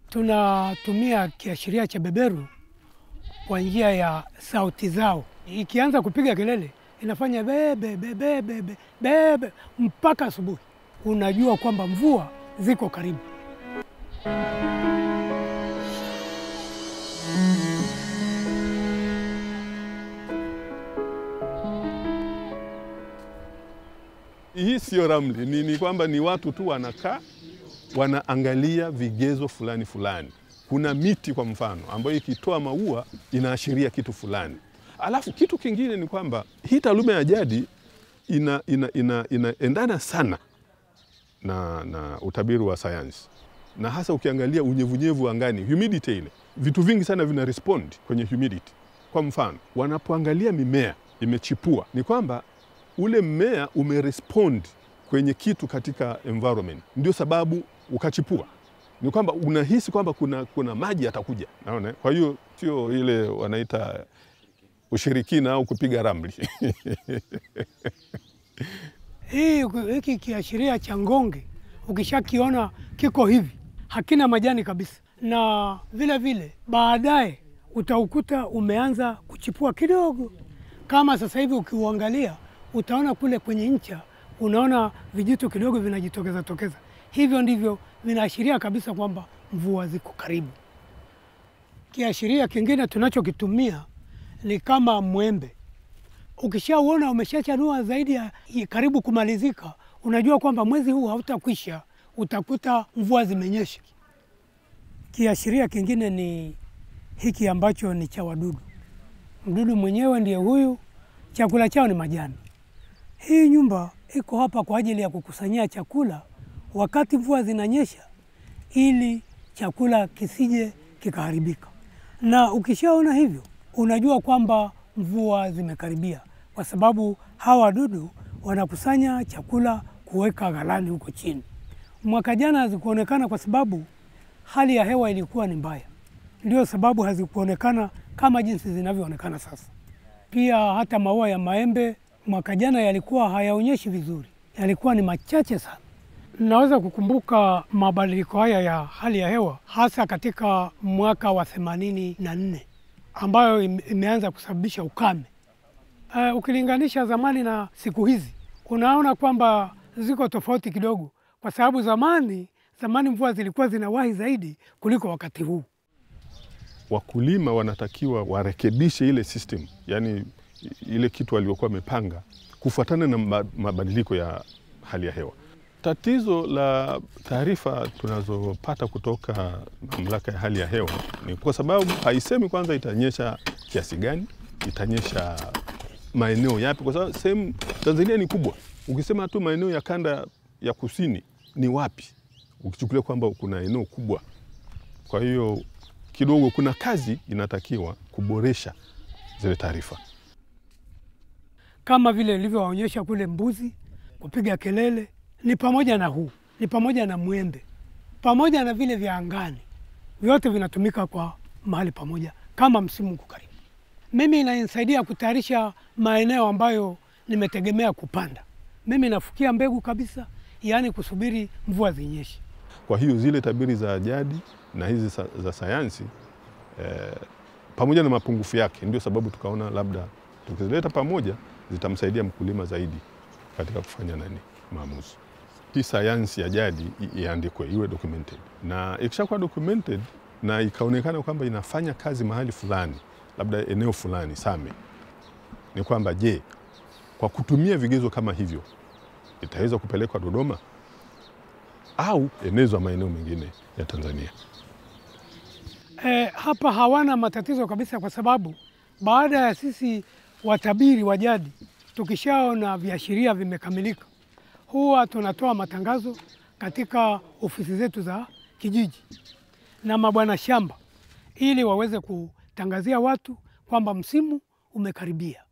tunatumia kiashiria cha beberu kwa njia ya sauti zao. Ikianza kupiga kelele inafanya bebe bebe bebe bebe mpaka asubuhi, unajua kwamba mvua ziko karibu. Hii sio ramli, ni, ni kwamba ni watu tu wanakaa wanaangalia vigezo fulani fulani. Kuna miti kwa mfano ambayo ikitoa maua inaashiria kitu fulani. Alafu kitu kingine ni kwamba hii taaluma ya jadi ina, ina, ina, inaendana sana na, na utabiri wa sayansi, na hasa ukiangalia unyevunyevu angani, humidity ile, vitu vingi sana vina respond kwenye humidity. Kwa mfano wanapoangalia mimea imechipua, ni kwamba ule mmea umerespond kwenye kitu katika environment, ndio sababu ukachipua. Ni kwamba unahisi kwamba kuna, kuna maji yatakuja, naona. Kwa hiyo sio ile wanaita ushirikina au kupiga ramli. Hii hiki kiashiria cha ngonge ukishakiona kiko hivi, hakina majani kabisa, na vile vile baadaye utaukuta umeanza kuchipua kidogo. Kama sasa hivi ukiuangalia, utaona kule kwenye ncha, unaona vijitu kidogo vinajitokeza tokeza. Hivyo ndivyo vinaashiria kabisa kwamba mvua ziko karibu. Kiashiria kingine tunachokitumia ni kama mwembe ukishauona umeshachanua zaidi ya karibu kumalizika, unajua kwamba mwezi huu hautakwisha, utakuta mvua zimenyesha. Kiashiria kingine ni hiki ambacho ni cha wadudu. Mdudu mwenyewe ndiye huyu, chakula chao ni majani. Hii nyumba iko hapa kwa ajili ya kukusanyia chakula wakati mvua zinanyesha, ili chakula kisije kikaharibika. Na ukishaona hivyo, unajua kwamba mvua zimekaribia, kwa sababu hawa wadudu wanakusanya chakula kuweka ghalani huko chini. Mwaka jana hazikuonekana kwa sababu hali ya hewa ilikuwa ni mbaya, ndio sababu hazikuonekana kama jinsi zinavyoonekana sasa. Pia hata maua ya maembe mwaka jana yalikuwa hayaonyeshi vizuri, yalikuwa ni machache sana. Naweza kukumbuka mabadiliko haya ya hali ya hewa hasa katika mwaka wa themanini na nne ambayo imeanza kusababisha ukame. Uh, ukilinganisha zamani na siku hizi unaona kwamba ziko tofauti kidogo, kwa sababu zamani zamani mvua zilikuwa zinawahi zaidi kuliko wakati huu. Wakulima wanatakiwa warekebishe ile system, yani ile kitu waliokuwa wamepanga kufuatana na mabadiliko ya hali ya hewa. Tatizo la taarifa tunazopata kutoka mamlaka ya hali ya hewa ni kwa sababu haisemi kwanza itanyesha kiasi gani, itanyesha maeneo yapi, kwa sababu sehemu Tanzania ni kubwa. Ukisema tu maeneo ya kanda ya kusini ni wapi, ukichukulia kwamba kuna eneo kubwa. Kwa hiyo kidogo kuna kazi inatakiwa kuboresha zile taarifa, kama vile ilivyowaonyesha kule mbuzi kupiga kelele ni pamoja na huu, ni pamoja na mwembe, pamoja na vile vya angani, vyote vinatumika kwa mahali pamoja kama msimu uko karibu. Mimi inanisaidia kutayarisha maeneo ambayo nimetegemea kupanda. Mimi nafukia mbegu kabisa, yaani kusubiri mvua zinyeshe. Kwa hiyo zile tabiri za jadi na hizi sa, za sayansi eh, pamoja na mapungufu yake, ndio sababu tukaona labda tukizileta pamoja zitamsaidia mkulima zaidi katika kufanya nani maamuzi. Hii sayansi ya jadi iandikwe, iwe documented, na ikishakuwa documented na ikaonekana kwamba inafanya kazi mahali fulani, labda eneo fulani Same, ni kwamba je, kwa kutumia vigezo kama hivyo itaweza kupelekwa Dodoma au enezwa maeneo mengine ya Tanzania? E, hapa hawana matatizo kabisa, kwa sababu baada ya sisi watabiri wa jadi tukishaona viashiria vimekamilika huwa tunatoa matangazo katika ofisi zetu za kijiji na mabwana shamba, ili waweze kutangazia watu kwamba msimu umekaribia.